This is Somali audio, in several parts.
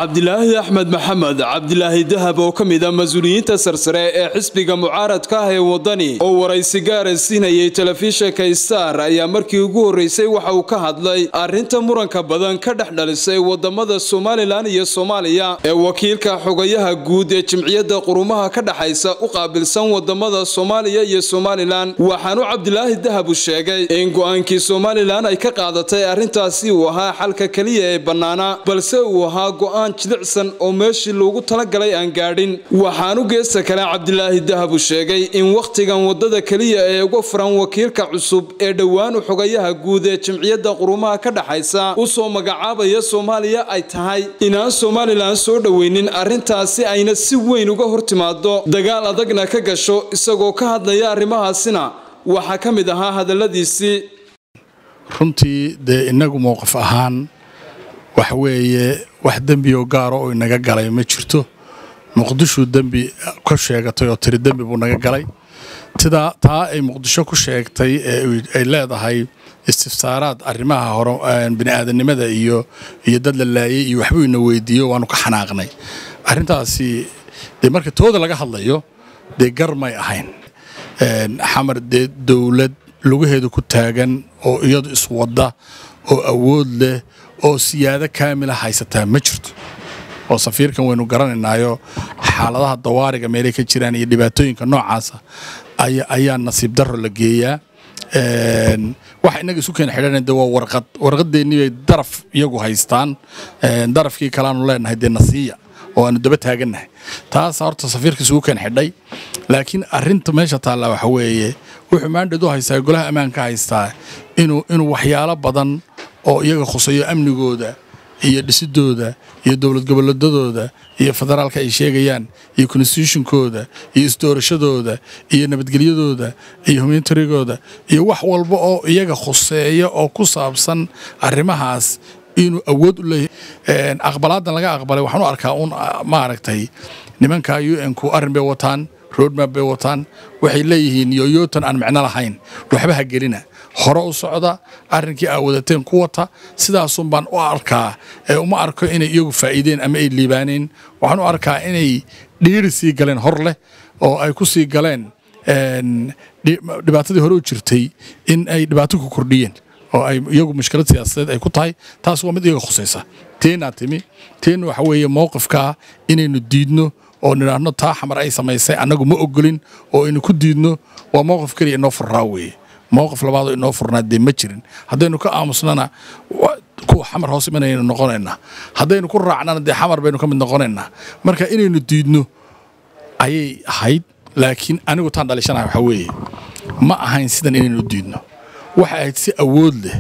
cabdilaahi axmed maxamed cabdilaahi dahab oo ka mid a mas-uuliyiinta sarsare ee xisbiga mucaaradka ah ee wadani oo waraysi gaara siinayay telefishinka star ayaa markii ugu horreysay waxa uu ka hadlay arrinta muranka badan ka dhex dhalisay wadamada somalilan iyo soomaaliya ee wakiilka xogayaha guud ee jimciyadda qurumaha ka dhexaysa u qaabilsan wadamada soomaaliya iyo somalilan waxaanu cabdilaahi dahab u sheegay in go-aankii somalilan ay ka qaadatay arrintaasi uu ahaa xalka keliya ee bannaana balse uu ahaa go-aan jilicsan oo meeshii loogu talagalay aan gaadhin waxaanu geesta kale cabdilaahi dahab u sheegay in wakhtigan wadada keliya ee uga furan wakiilka cusub ee dhowaan u xogayaha guud ee jimciyadda qurumaha ka dhexaysa u soo magacaabaya soomaaliya ay tahay inaan somalilan soo dhoweynin arrintaasi ayna si weyn uga hortimaado dagaal adagna ka gasho isagoo ka hadlaya arrimahaasina waxaa ka mid ahaa hadalladiisii runtii dee innagu mowqif ahaan waxa weeye wax dembi oo gaaro oo inaga galay ma jirto muqdishu dembi ka sheegatay oo tiri dembi buu naga galay tidaa taa ay muqdisho ku sheegtay ee ay leedahay istifsaaraad arrimaha hore bini'aadanimada iyo iyo dad la laayay iyo waxbuu ina weydiiyo waanu ka xanaaqnay arrintaasi dee marka tooda laga hadlayo dee gar may ahayn xamar dee dowlad lugaheedu ku taagan oo iyadu iswadda oo awood leh oo siyaado kaamila haysataa ma jirto oo safiirkan waynu garanaynaayo xaaladaha dawaariga meelay ka jiraan iyo dhibaatooyinka noocaasa ayaa nasiib darro la geeyaa waxa inaga isu keena xidhan de waa warqad warqadeennii bay daraf iyagu haystaan darafkii kaleaanu leenahay dee nasiiya oo aanu daba taagannahay taas horta safiirka isugu keen xidhay laakiin arinta meesha taalla waxa weeye wuxuu maandhad u haystaa golaha ammaanka haystaa inuu inuu waxyaalo badan oo iyaga khuseeyo amnigooda iyo dhisidooda iyo dowlad goboleedadooda iyo federaalka ay sheegayaan iyo constitutionkooda iyo isdoorashadooda iyo nabadgelyadooda iyo humantarigooda iyo wax walba oo iyaga khuseeya oo ku saabsan arrimahaas inuu awood u leeyahay aqbalaadan laga aqbalay waxaan u arkaa uun maaragtay nimanka u n ku arrin bay wataan roadmap bay wataan waxay leeyihiin yoyootan aan micno lahayn waxba ha gelina hore u socda arrinkii aa wadateen ku wata sidaasun baan u arkaa ee uma arko inay iyagu faa'iideen ama ay liibaaneen waxaan u arkaa inay dhiiri sii galeen hor leh oo ay ku sii galeen dhibaatadii hore u jirtay in ay dhibaato ku kordhiyeen oo ay iyagu mushkilad siyaasadeed ay ku tahay taas waa mid iyaga khusaysa teenaa timi teen waxa weeye mowqifkaa inaynu diidno oo nidhaahno taa xamar ay samaysay annagu ma ogolin oo aynu ku diidno waa mowqif keliya inoo furraa weeye mowqif labaadoo inoo furnaa dee ma jirin haddaynu ka aamusnana kuwa xamar hoos imanaynu noqonaynaa haddaynu ku raacnana dee xamar baynu ka mid noqonaynaa marka inaynu diidno ayay ahayd laakiin anigu taan dhalishanaha waxaa weeye ma ahayn sidan inaynu diidno waxay ahayd si awood leh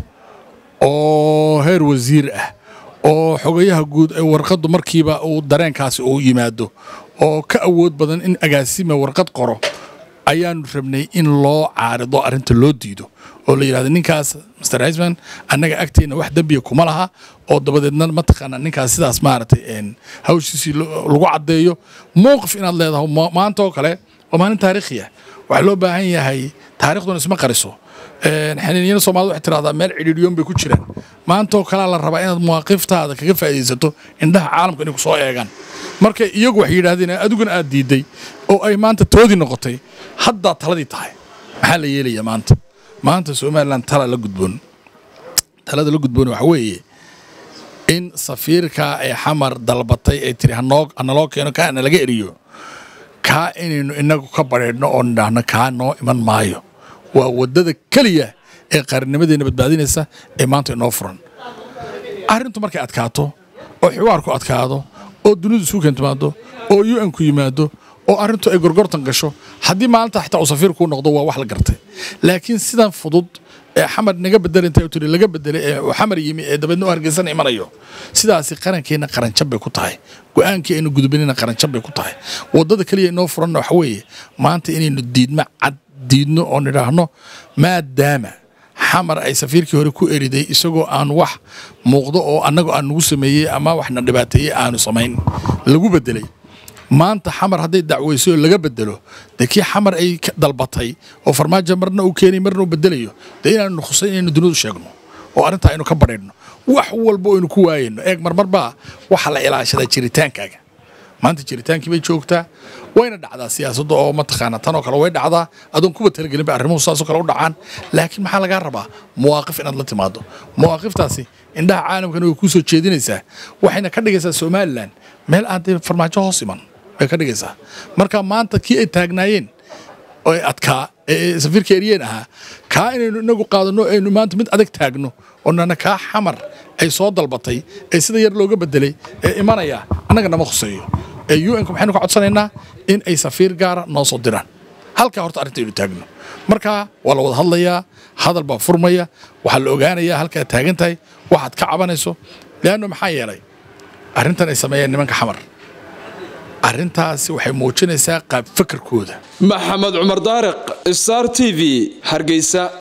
oo heer wasiir ah oo xogayaha guud ee warqaddu markiiba uu dareenkaasi uu yimaado oo ka awood badan in agaasima warqad qoro ayaanu rabnay in loo caarido arrinta loo diido oo la yidhahdo ninkaas master hisman annaga agteenna wax dembiya kuma laha oo dabadeedna mataqaana ninkaas sidaas maaragtay hawshiisii lagu caddeeyo mowqif inaad leedahay maanta oo kale waa maalin taariikhiya waxaa loo baahan yahay taarikhduna isma qariso xaniinyada soomaalida waxay tirahdaa meel cidhiidhiyoon bay ku jiraan maantaoo kalea la rabaa inaad mawaaqiftaada kaga faa'iidaysato indhaha caalamka inay ku soo eegaan marka iyagu waxay yidhahdeen adiguna aad diidday oo ay maanta toodii noqotay haddaa taladii tahay maxaa la yeelayaa maanta maanta somalilan tala la gudboon talada la gudboon waxa weeye in safiirka ay xamar dalbatay ay tiri hanaloo keeno kaa na laga eriyo kaa inaynu inagu ka badheedhno oo nidhaahno kaa noo iman maayo waa waddada keliya ee qarannimadeena badbaadinaysa ee maanta inoo furan arrintu markay adkaato oo xiwaarku adkaado oo dunidu isugu keentumaado oo u n ku yimaado oo arrintu ay gorgortan gasho haddii maalinta xitaa uu safiir kuu noqdo waa wax la gartay laakiin sidan fudud ee xamar naga bedel intay tiri laga bedelay ee uu xamar yimi ee dabeedna u hargeysan imanayo sidaasi qarankeenna qaranjab bay ku tahay go-aankii aynu gudubinayna qaranjab bay ku tahay waddada keliya inoo furanna waxa weeye maanta inaynu diidma cad diidno oo nidhaahno maadaama xamar ay safiirkii hore ku eriday isagoo aan wax muuqdo oo annagu aan nagu sameeyey ama waxna dhibaateeyey aanu samayn lagu bedelay maanta xamar hadday dacweysay oo laga bedelo dee kii xamar ay dalbatay oo farmaajo marna uu keenay marna uu bedelayo dee inaanu khusay inaynu dunidu sheegno oo arrintaa aynu ka badhaydhno wax walba aynu ku waayayno eeg marmarbaa waxa la ilaashadaa jiritaankaaga maanta jiritaankii bay joogtaa wayna dhacdaa siyaasadda oo mataqaana tan oo kale way dhacdaa adoon kuba talagelin ba arrimuhu saasoo kale u dhacaan laakiin maxaa lagaa rabaa mawaaqif inaad la timaado mawaaqiftaasi indhaha caalamkana way kuu soo jeedinaysaa waxayna ka dhigaysaa somalilan meel aan dee farmaajo hoos iman bay ka dhigaysaa marka maanta kii ay taagnaayeen oo ay adkaa ee safiirka eryeen ahaa kaa inaynu inagu qaadanno aynu maanta mid adag taagno oo nana kaa xamar ay soo dalbatay ee sida yar looga bedelay ee imanaya annaga nama khuseeyo ee un-ka maxaynu ka codsanaynaa in ay safiir gaara noo soo diraan halkaa horta arrintaynu taagno marka waa la wada hadlayaa hadal baa furmaya waxaa la ogaanayaa halkaad taagan tahay waxaad ka cabanayso leanno maxaa yeelay arrintan ay sameeyeen nimanka xamar arrintaasi waxay muujinaysaa qaab fakarkooda maxamed cumar daariq star t v hargeysa